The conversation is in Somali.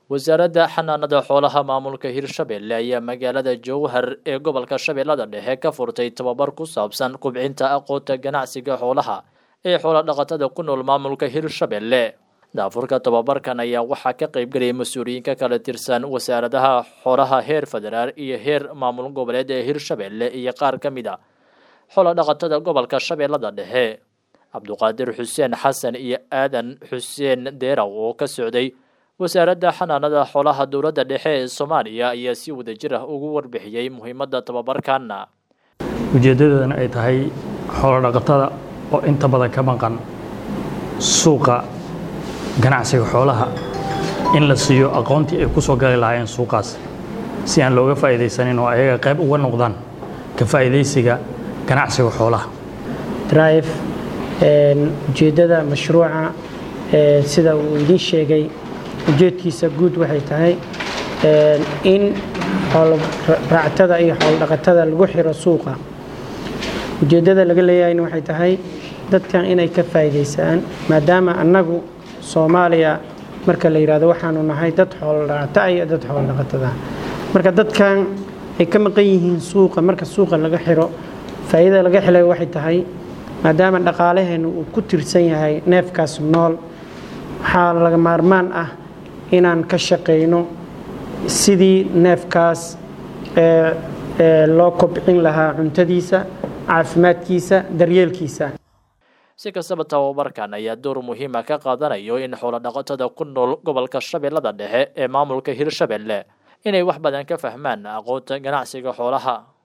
wasaaradda xanaanada xoolaha maamulka hirshabelle ayaa magaalada jowhar ee gobolka shabeellada dhexe ka furtay tababar ku saabsan kubcinta aqoonta ganacsiga xoolaha ee xoola dhaqatada ku nool maamulka hirshabelle daafurka tababarkan ayaa waxaa ka qaybgelaya mas-uuliyiinka kala tirsan wasaaradaha xoolaha heer federaal iyo heer maamul goboleed ee hirshabelle iyo qaar ka mid a xoola dhaqatada gobolka shabeellada dhexe cabduqaadir xuseen xasan iyo aadan xuseen deeraw oo ka socday wasaaradda xanaanada xoolaha dowladda dhexe ee soomaaliya ayaa si wadajir ah ugu warbixiyey muhiimadda tababarkana ujeeddadoodana ay tahay xoolodhaqatada oo inta badan ka maqan suuqa ganacsiga xoolaha in la siiyo aqoontii ay ku soo gali lahaayeen suuqaas si aan looga faa'iidaysanin oo ayaga qayb uga noqdaan ka faa'iidaysiga ganacsiga xoolaha drive ujeeddada mashruuca sida uu idiin sheegay ujeedkiisa guud waxay tahay in raactada iyo xoolodhaqatada lagu xiro suuqa ujeeddada laga leeyahayna waxay tahay dadkan inay ka faa'iidaysaan maadaama annagu soomaaliya marka la yidhahdo waxaanu nahay dad xoolodhaqata iyo dad xoolodhaqatada marka dadkan ay ka maqan yihiin suuqa marka suuqa laga xiro faa'iidada laga xilay waxay tahay maadaama dhaqaalaheennu uu ku tirsan yahay neefkaas nool waxaa laga maarmaan ah inaan ka shaqayno sidii neefkaas loo kobcin lahaa cuntadiisa caafimaadkiisa daryeelkiisa si kastaba tababarkan ayaa door muhiima ka qaadanayo in xoolodhaqatada ku nool gobolka shabeellada dhexe ee maamulka hirshabelle inay wax badan ka fahmaan aqoonta ganacsiga xoolaha